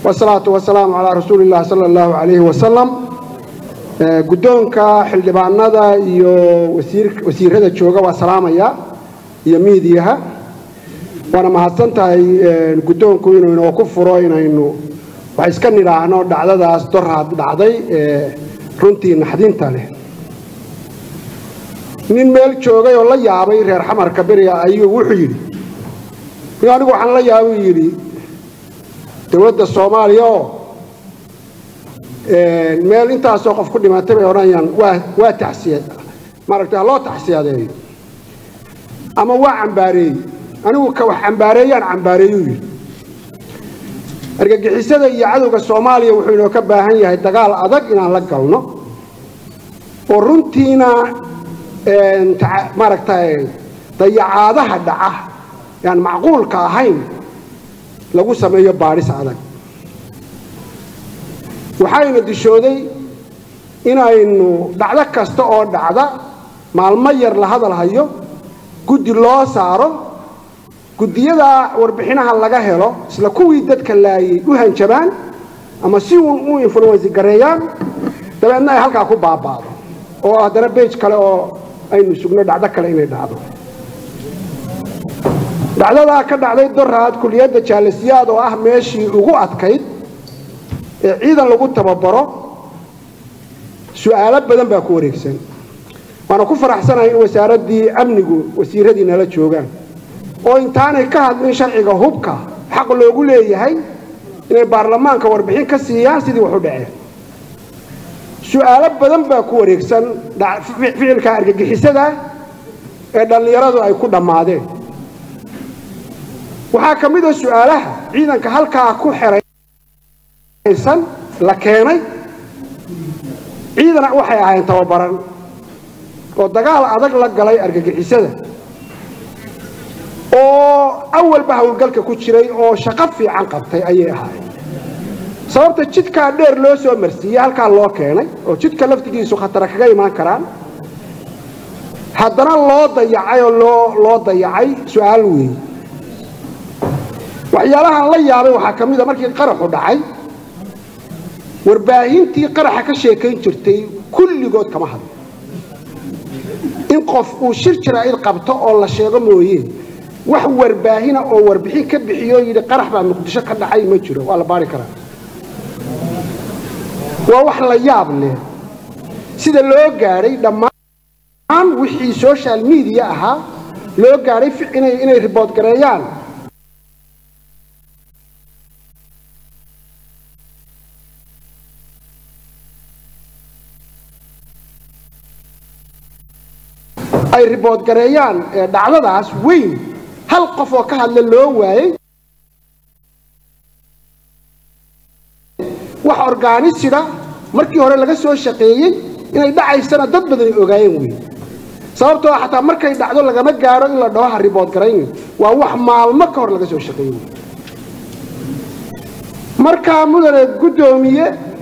wasalaatu wasalaamu calaa rasuuli illah sala allahu calayhi wasalam guddoonka xildhibaanada iyo wasiirada jooga waa salaamaya iyo miidiyaha waana mahadsan tahay guddoonku inuu inoo ku furo inaynu wax iska nidhaahno dhacdadaas doraad dhacday ee runtii naxdinta leh nin meel joogay oo la yaabay reer xamarka beriga ayuu wuxuu yidhi anigu waxaan la yaabuu yidhi dowladda soomaaliya oo meel intaasoo qof ku dhimatay bay odhanayaan waa waa taxsiya maaragtay ha loo taxsiyadeeyo ama waa cambaareeyey anigu ka wax cambaareeyaan cambaareeyuu yidhi argagixisada iyo cadowga soomaaliya wuxuu inoo ka baahan yahay dagaal adag inaan la galno oo runtiina maaragtay dayacaadaha dhaca yaan macquulka ahayn lagu sameeyo baadhis adag waxayna dishooday inaynu dhacdo kasta oo dhacda maalmo yar la hadal hayo guddi loo saaro guddiyada warbixinaha laga helo isla kuwii dadka laayay u hanjabaan ama si uun u influensi gareeyaan dabeedna ay halkaa ku baaba'do oo haddana bej kale oo aynu sugno dhacdo kale inay dhacdo dhacdadaa ka dhacday doraad kuliyadda jaalasiyaad oo ah meeshii ugu adkayd ee ciidan lagu tababaro su'aalo badan baa ku wareegsan waana ku faraxsanahay in wasaaraddii amnigu wasiiradii nala joogaan oo intaanay ka hadlin sharciga hubka xaq loogu leeyahay inay baarlamaanka warbixin ka siiyaan sidii wax u dhaceen su'aalo badan baa ku wareegsan ficilka argagixisada ee dhallinyaradu ay ku dhammaadeen waxaa ka mid a su'aalaha ciidanka halkaa ku xeraysan la keenay ciidana waxay ahayn tababaran oo dagaal adag la galay argagixisada oo awalba howlgalka ku jiray oo shaqo fiican qabtay ayay ahaayeen sababta jidkaa dheer loo soo marsiiyey halkaa loo keenay oo jidka laftigiisu khatara kaga imaan karaan haddana loo dayacay oo loo loo dayacay su-aal weeye waxyaalahaan la yaabay waxaa ka mid a markii qaraxu dhacay warbaahintii qaraxa ka sheekayn jirtay kulligood kama hadlo in qof uu shir jaraa'id qabto oo la sheego mooye wax warbaahina oo warbixin ka bixiyo yidhi qarax baa muqdisho ka dhacay ma jiro waa la baari karaa waa wax la yaab leh sida loo gaadhay dhammaan wixii social media ahaa loo gaadhay inay ribood gareeyaan ay ribood gareeyaan dhacdadaas weyn hal qof oo ka hadla loo waayey wax orgaanisida markii hore laga soo shaqeeyey inay dhacaysana dad badani ogaayeen wey sababtoo xataa markay dhacdo lagama gaaro in la dhaho ha ribood garayn waa wax maalmo ka hor laga soo shaqeeyey wey markaa mudane guddoomiye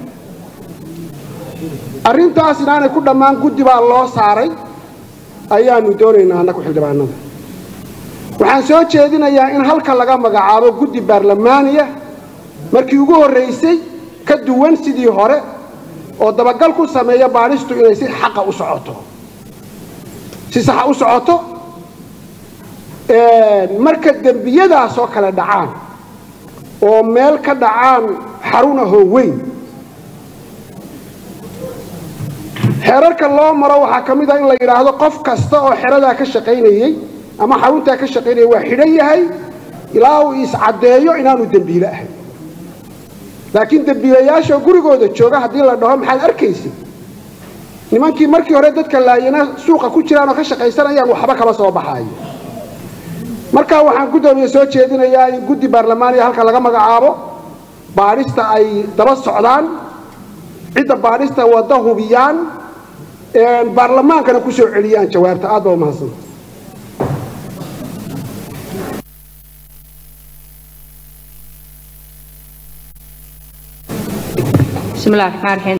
arrintaas inaanay ku dhammaan guddi baa loo saaray ayaanu doonaynaa annagu xildhibaanada waxaan soo jeedinayaa in halka laga magacaabo guddi baarlamaaniya markii ugu horraysay ka duwan sidii hore oo dabagal ku sameeya baadhistu inay si xaqa u socoto si saxa u socoto marka dembiyadaas oo kale dhacaan oo meel ka dhacaan xarun ahoo weyn xeerarka loo maro waxaa ka mid ah in la yidhaahdo qof kasta oo xeradaa ka shaqaynayey ama xaruntaa ka shaqaynayay waa xidhan yahay ilaa uu iscaddeeyo inaanu dembiile ahayn laakiin dembiilayaasha gurigooda jooga haddii la dhaho maxaad arkaysa nimankii markii hore dadka laayana suuqa ku jiraan oo ka shaqaysanayaan waxba kama soo baxaayo markaa waxaan guddoomiye soo jeedinayaa in guddi baarlamaaniya halka laga magacaabo baadhista ay daba socdaan cidda baadhista wadda hubiyaan baarlamaankana ku soo celiyaan jawaabta aad baa umahadsan bismillahi raxmaan raxiim